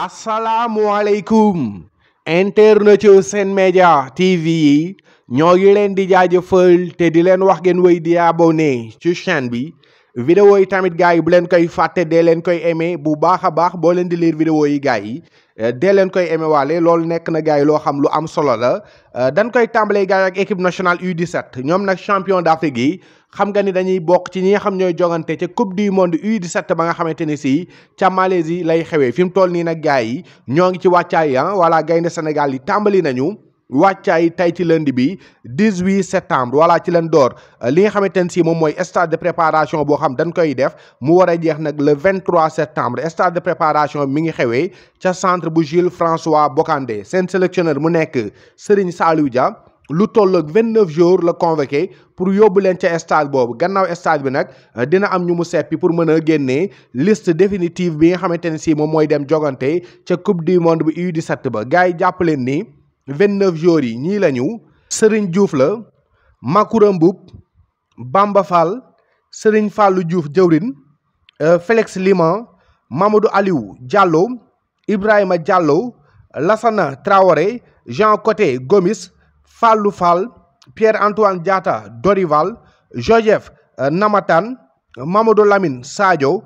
asalaamualeykum internet yu Sen Média TV yi ñoo ngi leen di jaajëfal te di leen wax ngeen wéy di abonné ci chaîne bi vidéo yi tamit gars yi bu leen koy fàtte dee leen koy aimé bu baax a baax boo leen di lire vidéo yi gars yi dee leen koy aimé waale loolu nekk na gars yi loo xam lu am solo la dañ koy tàmbalee gars yi ak équipe nationale U17 ñoom nag champion d'Afrique yi xam nga ni dañuy bokk ci ñi nga xam ñooy jogante ca coupe du monde U17 ba nga xamante ni si ca Malaisie lay xewee fi mu toll nii nag gars yi ñoo ngi ci wàccaay ah voilà gaynde Sénégal yi tàmbali nañu wàccaay tey ci lundi bi 18 septembre voilà ci leen door li nga xamante ne si moom mooy stade de préparation boo xam dañ koy def mu war a jeex nag le 23 septembre stade de préparation mi ngi xewee ca centre bu Jules François Bocandé seen sélectionneur mu nekk Serigne Saliou Dia lu toll ak 29 jours la convoqué pour yóbbu leen ca stade boobu gannaaw stade bi nag dina am ñu mu seppi pour mën a génnee liste définitive bi nga xamante ne si moom mooy dem jogante ca coupe du monde bi U17 ba gars yi jàpp leen ni. 29 jours yi ñii lañu Serigne Diouf la Makoura Mboup Bamba Fall Serigne Fallou Diouf jëwrin Félix Liman Mamadou Aliou Diallo Ibrahima Diallo Lassana Traoré Jean Coté Gomis Fallou Fall Pierre-Antoine Diatta Dorival Joseph Namatan Mamadou Lamine Sadio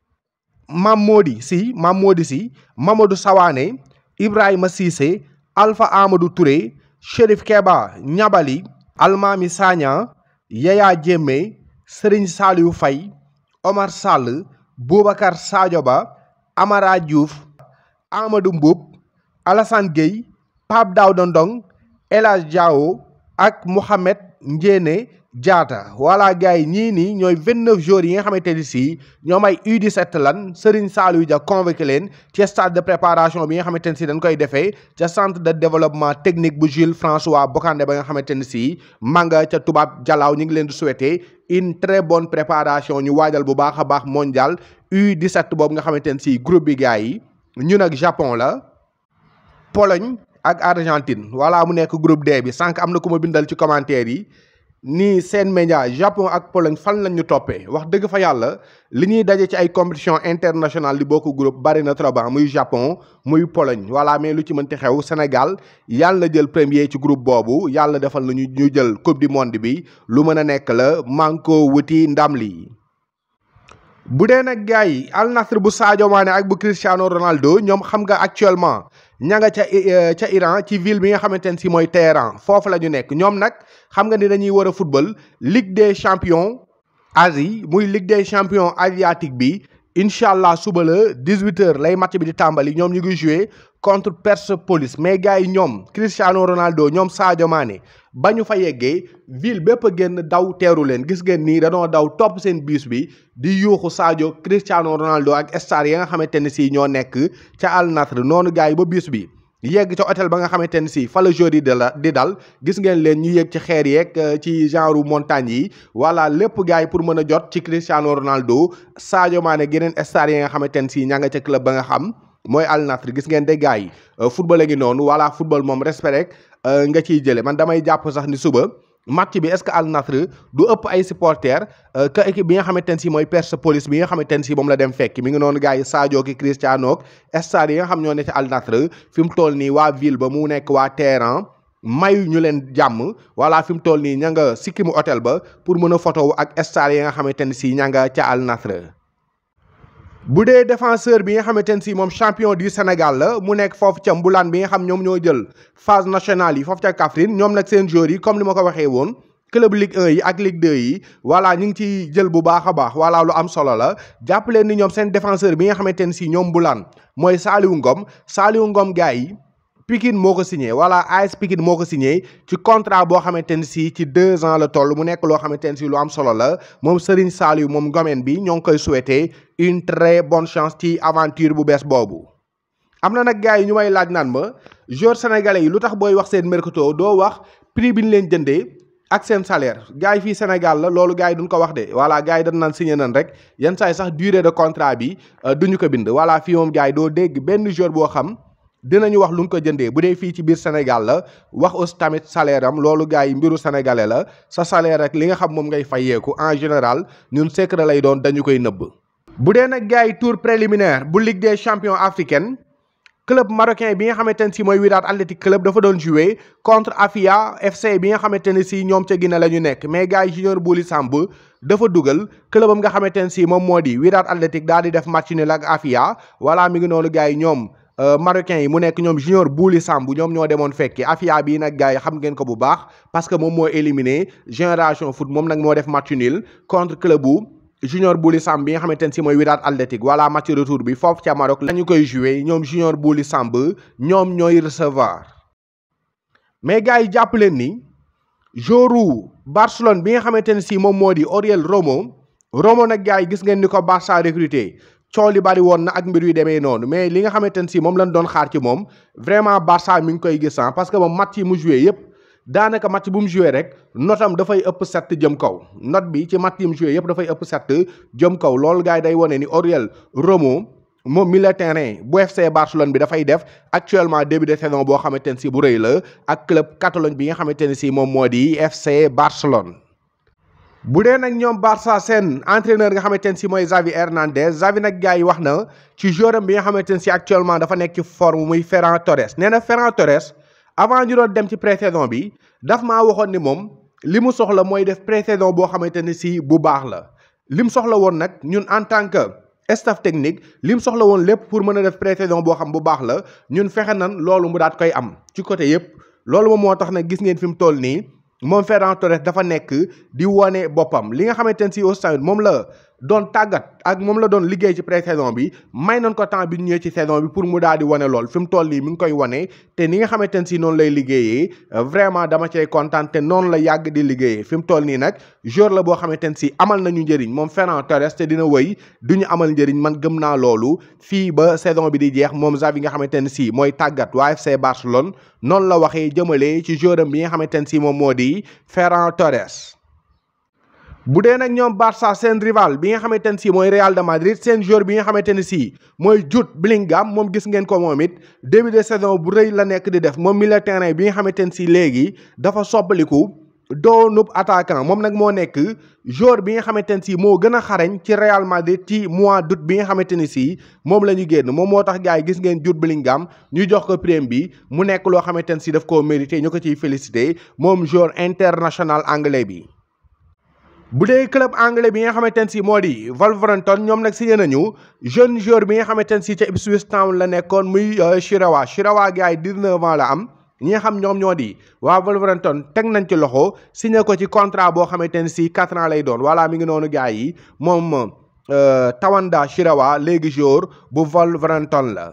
Mamodi Sy Mamodi Sy Mamadou Sawane Ibrahima Cissé Alpha Amadou Touré Chérif Keba Ñabali Almami Sagna Yaya Jémé Serigne Saliou Faye Omar Sall Boubacar Sadio Ba Amara Diouf Amadou Mboup Alassane Gueye Pape Daouda Ndong El Hadj Diao ak Mohamed Ndiéné Diatta voilà gars yi ñii nii ñooy 29 jours yi nga xamante ni si ñoom ay U17 lan Serigne Saliou Dia convoqué leen ci stade de préparation bi nga xamante ni si dañ koy defee ca centre de développement technique bu Jules François Bocandé ba nga xamante ni si manga ca tubaab jalaaw ñu ngi leen di souhaiter une très bonne préparation ñu waajal bu baax a baax mondial U17 boobu nga xamante ni si groupe bi gars yi ñun ak Japon la Pologne ak Argentine voilà mu nekk groupe D bi sànq am na ku ma bindal ci commentaire yi nii Sen Média Japon ak Pologne fan lañ ñu toppee wax dëgg fa yàlla li ñuy daje ci ay compétition internationale li bokk groupe bari na trop muy Japon muy Pologne voilà mais lu ci mënti xew Sénégal yàlla na jël premier ci groupe boobu yàlla defal na ñu ñu jël coupe du monde bi lu mën a nekk la manko wuti ndam li bu dee nag gars yi Al Nassr bu Sadio Mané ak bu Cristiano Ronaldo ñoom xam nga actuellement ña nga ca ca Iran ci ville bi nga xamante ne si mooy Téhéran foofu la ñu nekk ñoom nag xam nga ni dañuy war a football Ligue des champions Asie muy Ligue des champions asiatique bi incha allah suba la 18h lay match bi di tàmbali ñoom ñu ngi jouer contre Persepolis mais gars yi ñoom Cristiano Ronaldo ñoom Sadio Mané ba ñu fa yeggee ville bépp a génn daw teeru leen gis ngeen nii dañoo daw topp seen bus bi di yuuxu Sadio Cristiano Ronaldo ak star yi nga xamante ne si ñoo nekk ca Al Nassr noonu gars yi ba bus bi yegg ca hôtel ba nga xamante ne si fa la jour yi di la di dal gis ngeen leen ñu yegg ci xeer yeeg ci genre montagne yi voilà lépp gars yi pour mën a jot ci Cristiano Ronaldo Sadio Mané geneen star yi nga xamante ne si ña nga ca club ba nga xam mooy Al Nassr gis ngeen de gars yi football a ngi noonu voilà football moom respect rek nga ciy jële man damay jàpp sax ni suba match bi est-ce que Al Nassr du ëpp ay supporters que équipe bi nga xamante ne si mooy Persepolis bi nga xamante ne si moom la dem fekk mi ngi noonu gars yi Sadio ki Cristiano ak stade yi nga xam ñoo ne ci Al Nassr fi mu toll nii waa ville ba mu nekk waa Téhéran mayu ñu leen jàmm voilà fi mu toll nii ña nga sikkimu hôtel ba pour mën a photo ak stade yi nga xamante ne si ña nga ca Al Nassr bu dee défenseur bi nga xamante ne si moom champion du Sénégal la mu nekk foofu ca Mbulaan bi nga xam ñoom ñoo jël phase nationale yi foofu ca Kaffrine ñoom nag seen joueurs yi comme ni ma ko waxee woon club Ligue 1 yi ak Ligue 2 yi voilà ñu ngi ciy jël bu baax a baax voilà lu am solo la jàpp leen ni ñoom seen défenseur bi nga xamante ne si ñoom Mbulaan mooy Saliou Ngom Saliou Ngom gars yi Pikine moo ko signé voilà AS Pikine moo ko signé ci contrat boo xamante ne si ci deux ans la toll mu nekk loo xamante ne si lu am solo la moom Serigne Saliou moom Ngomeen bi ñoo ngi koy souhaiter une très bonne chance ci aventure bu bees boobu. am na nag gars yi ñu may laaj naan ma joueurs sénégalais yi lu tax booy wax seen mercato doo wax prix bi ñu leen jëndee ak seen salaire gars yi fii Sénégal la loolu gars yi duñ ko wax de voilà gars yi dañ naan signé nan rek yenn saa yi sax durée de contrat bi duñu ko bind voilà fii moom gars yi doo dégg benn joueur boo xam. dinañu wax lu ñu ko jëndee bu dee fii ci biir Sénégal la wax aussi tamit salaire am loolu gars yi mbiru sénégalais la sa salaire rek li nga xam moom ngay fayeeku en général ñun secret lay doon dañu koy nëbb. bu dee nag gars yi tour préliminaire bu Ligue des champions africaine club marocain bi nga xamante ne si mooy Wydad Athletic Club dafa doon jouer contre Afia FC bi nga xamante ne si ñoom ca Guinée la ñu nekk mais gars yi Junior Bouli Samb dafa dugal clubam nga xamante ne si moom moo di Wydad Athletic daal di def match nul ak Afia voilà mi ngi noonu gars yi ñoom marocains yi mu nekk ñoom Junior Bouli Samb ñoom ñoo demoon fekki Afia bii nag gars yi xam ngeen ko bu baax parce que moom moo éliminé Génération Foot moom nag moo def match nul contre club bu Junior Bouli Samb bi nga xamante ne si mooy Wydad Athletic voilà match retour bi foofu ca Maroc la ñu koy joué ñoom Junior Bouli Samb ñoom ñooy recevoir mais gars yi jàpp leen ni joru Barcelone bi nga xamante ne si moom moo di Oriol Romo Romo nag gars yi gis ngeen ni ko Barça recruté coow li bari woon na ak mbir yu demee noonu mais li nga xamante ne si moom lañ doon xaar ci moom vraiment Barça mi ngi koy gis parce que moom match yi mu joué yëpp daanaka match bu mu joué rek notam dafay ëpp set jëm kaw note bi ci match yi mu joué yëpp dafay ëpp set jëm kaw loolu gars yi day wane ni Oriol Romo moom milieu terrain bu FC Barcelone bi dafay def actuellement début de saison boo xamante ne si bu rëy la ak club Catalogne bi nga xamante ne si moom moo di FC Barcelone. bu dee nag ñoom Barça seen entraîneur nga xamante ne si mooy Xavi Hernandez Xavi nag gars yi wax na ci joueur bi nga xamante ne si actuellement dafa nekk ci forme muy Ferran Torres nee na Ferran Torres avant ñu doon dem ci pré-saison bi daf maa waxoon ni moom li mu soxla mooy def pré-saison boo xamante ne si bu baax la li mu soxla woon nag ñun en tant que staff technique li mu soxla woon lépp pour mën a def pré-saison boo xam bu baax la ñun fexe nan loolu mu daat koy am ci côté yëpp loolu moom moo tax nag gis ngeen fi mu toll nii. moom Ferran Torres dafa nekk di wane boppam li nga xamante ne si aussi moom la doon tàggat ak moom la doon liggéey ci pré-saison bi may nañ ko temps bi ñu ñëwee ci saison bi pour mu daal di wane lool fi mu toll nii mi ngi koy wane te ni nga xamante ne si noonu lay liggéeyee vraiment dama cay kontaan te noonu la yàgg di liggéeyee fi mu toll nii nag joueur la boo xamante ne si amal nañu njëriñ moom Ferran Torres te dina wëy du ñu amal njëriñ man gëm naa loolu fii ba saison bi di jeex moom Xavi nga xamante ne si mooy tàggat waa FC Barcelone noonu la waxee jëmale ci joueur am bi nga xamante ne si moom moo di Ferran Torres. bu dee nag ñoom Barça seen rival bi nga xamante ne si mooy Real de Madrid seen joueur bi nga xamante ne si mooy Jude Bellingham moom gis ngeen ko moom it début de saison bu rëy la nekk di def moom milieu terrain bi nga xamante ne si léegi dafa soppaliku doonub attaquant moom nag moo nekk joueur bi nga xamante ne si moo gën a xarañ ci Real Madrid ci mois d'août bi nga xamante ne si moom la ñu génn moom moo tax gars yi gis ngeen Jude Bellingham ñu jox ko prime bi mu nekk loo xamante ne si daf koo mérité ñu ko ciy félicité moom joueur international anglais bi. bu dee club anglais bi nga xamante ne si moo di Wolverhampton ñoom nag signé nañu jeune joueur bi nga xamante ne si ca Ipswich Town la nekkoon muy Chirawa Chirawa gars yi 19 ans la am ñi nga xam ñoom ñoo di waa Wolverhampton teg nañ ci loxo signé ko ci contrat boo xamante ne si 4 ans lay doon voilà mi ngi noonu gars yi moom Tawanda Chirawa léegi joueur bu Wolverhampton la.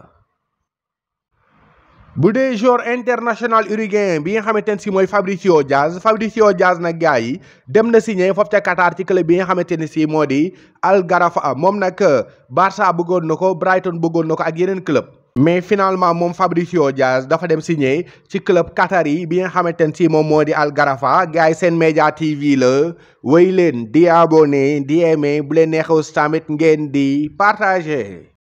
bu dee joueur international uruguayen bi nga xamante ne si mooy Fabricio Diaz Fabricio Diaz nag gars yi dem na signé foofu ca Qatar ci club bi nga xamante ne si moo di Al Gharafa moom nag Barça bëggoon na ko Brighton bëggoon na ko ak yeneen club. mais finalement moom Fabricio Diaz dafa dem signé ci club Qatar yi bi nga xamante ne si moom moo di Al Gharafa gars yi seen média TV la wéy leen di abonné di aimé bu leen neexee tamit ngeen di partagé.